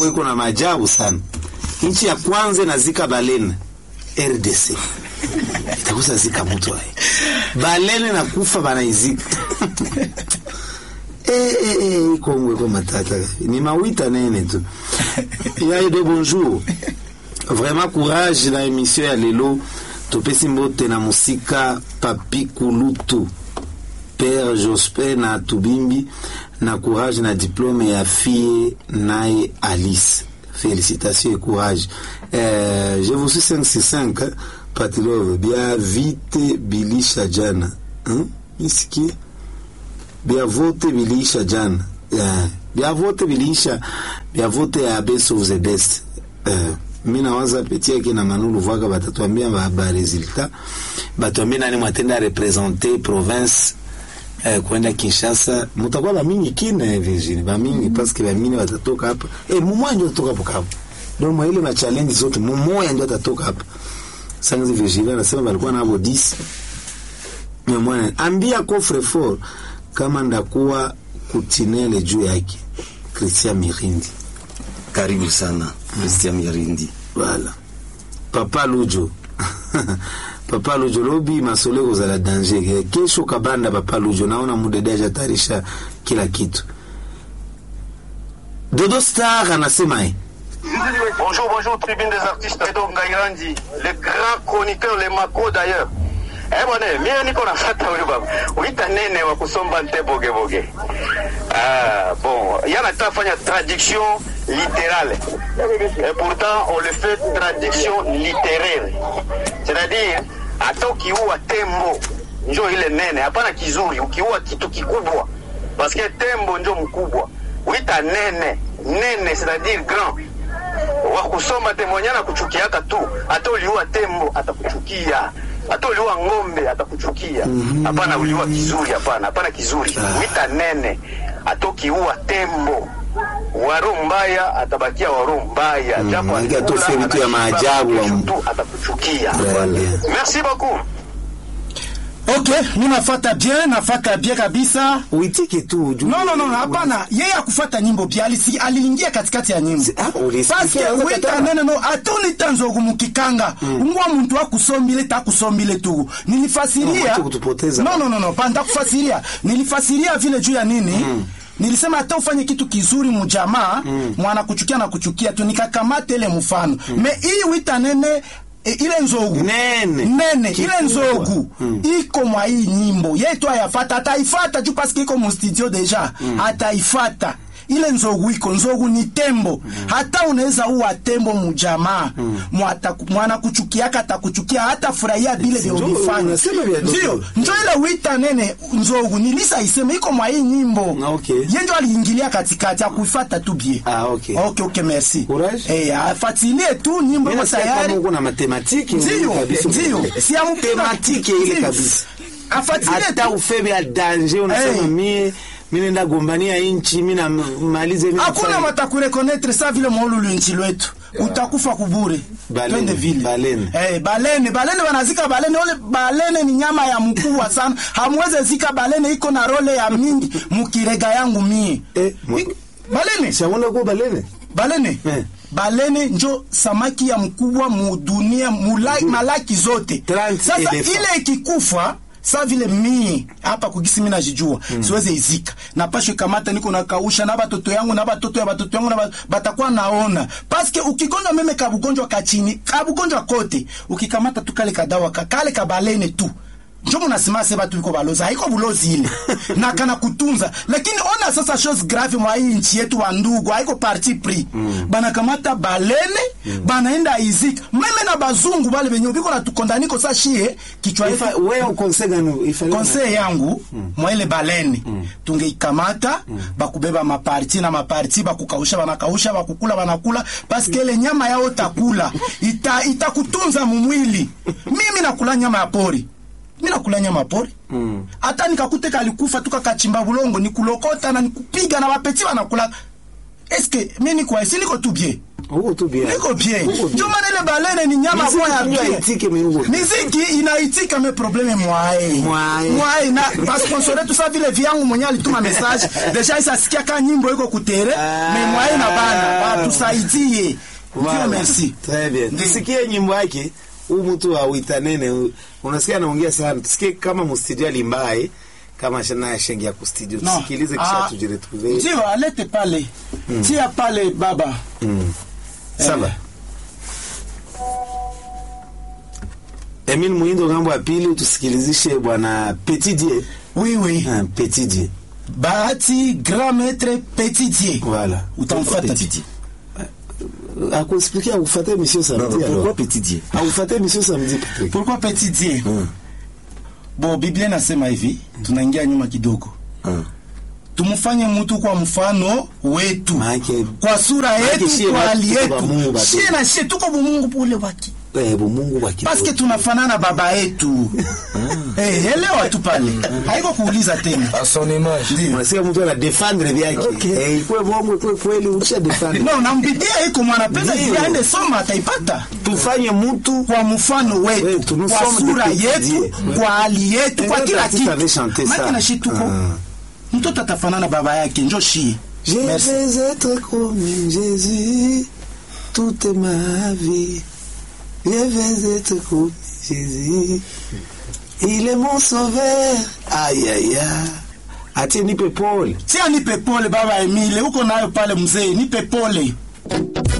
Kongo iko na maajabu sana. Nchi ya kwanza inazika balene RDC itakusa zika mtu aye balene na kufa banaizika eh, eh, eh, Kongo iko matata ni mawita nene tu yaye de bonjour vraiment courage na émission ya lelo topesi mbote na musika papi kulutu père Jospin na Tubimbi na courage na diplôme ya fille naye Alice félicitations et courage euh, je vous suis 565 hein, Patilove bia vite bilisha jana hein? Isikie bia vote bilisha jana yeah. bia vote bilisha bia vote ya best of the best uh, mi nawaza peti yake na manulu vwaka batatuambia ba, ba resultat batuambia nani mwatenda represente province eh, kwenda Kinshasa mutakuwa bamingi kine Virginie bamingi mm. parce que bamingi watatoka hapa eh, mumoja ndio atatoka hapo hapo ndio mwa ile ma challenge zote mumoja ndio atatoka hapa sanzi Virginie anasema balikuwa nabo 10 mwana ambia coffre fort kama ndakuwa kutinele juu yake Christian Mirindi Karibu sana Christian Mirindi. Voilà. Papa Lujo. Papa Lujo lobi masole kozala danger. Kesho kabanda Papa Lujo naona mudede ajatarisha kila kitu. Dodo Star anasema eh. Bonjour, bonjour, tribune des artistes Edo Ngairandi, le grand chroniqueur, le mako d'ailleurs. Eh bwana, mimi niko nafuata huyu baba. Uita nene wa kusomba nte boge boge. Ah, bon, yana tafanya traduction littérale. Et pourtant, on le fait traduction littéraire. C'est-à-dire, hata ukiua tembo njo ile nene, hapana kizuri, ukiua kitu kikubwa. Parce que tembo njo mkubwa. Uita nene, nene c'est-à-dire grand wa kusoma temonyana kuchukiaka tu, hata uliua tembo atakuchukia, hata uliua ng'ombe atakuchukia. Hapana, uliua kizuri, hapana, hapana kizuri. Wita nene, hata ukiua tembo waro mbaya atabakia waro mbaya, japo manake alikula, atofia vitu ya anashiba, maajabu wa kesho m- tu atakuchukia. Voilà. Merci beaucoup. ok mi nafata bien nafata bien kabisa Uitike tu. juu- no no no no, hapana yeye akufata nyimbo pia alisi- aliingia katikati ya nyimbo Ah, ulisikia, paske unaweza wita kataa. nene no atonita nzogu mukikanga ungwa muntu akusombile takusombile tu No, nilifasiria mwache kutupoteza. no no no no panda kufasiria nilifasiria vile juu ya nini nilisema hata ufanye kitu kizuri mujamaa mwana kuchukia na kuchukia tu nikakamata ile mfano me hii wita nene e, ile nzogu Nene. nene ile Kikubwa. nzogu iko mwa hii nyimbo yetu ayafata ataifata juu paske iko mustudio deja ataifata ile nzogu iko nzogu ni tembo hata unaweza uwa tembo mujamaa Mwata- mwana kuchukiaka atakuchukia hata furahia vile vya Njo- ulifanya unasema vya ndio ndogo. njo ile wita nene nzogu nilisa iseme iko mwa hii nyimbo Ah, okay. ye njo aliingilia katikati akuifata tu bie Ah, okay. okay, okay, merci Courage. eh, afatilie tu nyimbo Mimi iko nasikia kama tayari uko na matematiki ndio kabisa. ndio si ya mpira Tematiki ile Ndio. kabisa. afatilie hata tu ufebe ya danger unasema Hey. mie mi nenda gombania inchi mi namalize mi hakuna nafanya- watakurekonetre sa vile maululu nchi lwetu utakufa kubure Balene, twende vile balene. Eh, balene balene wanazika balene ole balene ni nyama ya mkubwa sana hamweze zika balene iko na role ya mingi mukirega yangu mie Eh, mwa- I- balene Shamona ko balene balene Eh. balene njo samaki ya mkubwa mudunia mula, malaki zote 30 sasa elephant. ile ikikufa sa vile mii hapa kugisi mi najijua mm. siweze izika napashwe kamata niko nakausha na batoto yangu na batoto ya batoto yangu na ba, batakuwa naona paske ukigonjwa meme kabugonjwa kachini kabugonjwa kote ukikamata tu kale kadawa ka- kale kabalene tu njo munasema se batu biko balozi haiko bulozi ile na kana kutunza lakini ona sasa chose grave mwa hii nchi yetu wa ndugu haiko parti pris mm. banakamata balene mm. banaenda izika meme na bazungu bale benye biko natukondaniko sa shie kichwa yetu Ifa- wewe conseil gani ifanye conseil yangu mwa ile balene tungeikamata bakubeba maparti na maparti bakukausha banakausha bakukula banakula paske ile nyama yao takula ita itakutunza mumwili mimi nakula nyama ya pori mi nakula nyama ya pori hata nikakute kalikufa tukakachimba bulongo nikulokota na nikupiga na bapeti banakula eske mi nikwa si niko tu bien Uko tu bien. niko bien Uko bien. ndio maana ile balene ni nyama Miziki moya tunajua bien haitike, mais uko bien. miziki inaitika me probleme mwae Mwae. mwae na pasponsore tu sa vile vyangu mwenye alituma message deja isasikia ka nyimbo iko kutere Ah. me mwae na bana batusaidie Voilà. ndio merci Très bien. Ndio. Tusikie nyimbo yake. Huyu mtu awita nene. huyu. Unasikia anaongea sana. Tusikie kama mustudio alimbaye kama shana shengia ku studio. No. Tusikilize kisha Ah, tujiretrouver. ndio alete pale tia pale baba Mm. Sawa. Emile Muindo ngambo ya pili tusikilizishe bwana Petit Dieu. oui oui Ah, Petit Dieu. bahati grand maître petit dieu Voilà. utamfuata Petit Dieu. Akuexpliquer akufuate monsieur Non, samedi. non, alors. pourquoi Petit Dieu Akufuate monsieur samedi Patrick. pourquoi petit dieu Hum, bon biblia inasema hivi tunaingia nyuma kidogo hum. tumfanye mtu kwa mfano wetu Maana kwa sura Maana yetu shie kwa watu hali tuko ba Mungu yetu bado. shie na shie tuko bumungu pule waki eh Mungu wa kidogo. paske tunafanana baba yetu eh elewa tu pale haiko kuuliza tena à son image. ndio Unasikia mtu ana defendre vyake. Eh ikuwe bongo ikuwe kweli ulisha defendre. no nambidia iko mwanapenda Ndio. ili aende soma ataipata Tufanye mtu kwa mfano wetu Wetu, nous kwa sommes sura des petits yetu dieux. kwa hali yetu kwa Ndio kila artiste avait kitu chanté ça. maki na shi tuko Ah. mtoto atafanana baba yake njo shie Je Merci. vais être comme Jésus toute ma vie. Je vais être comme Jésus. Il est mon sauveur. Aïe aïe aïe. Atie nipe Paul. tia nipe pole baba Emile uko nayo pale mzee nipe pole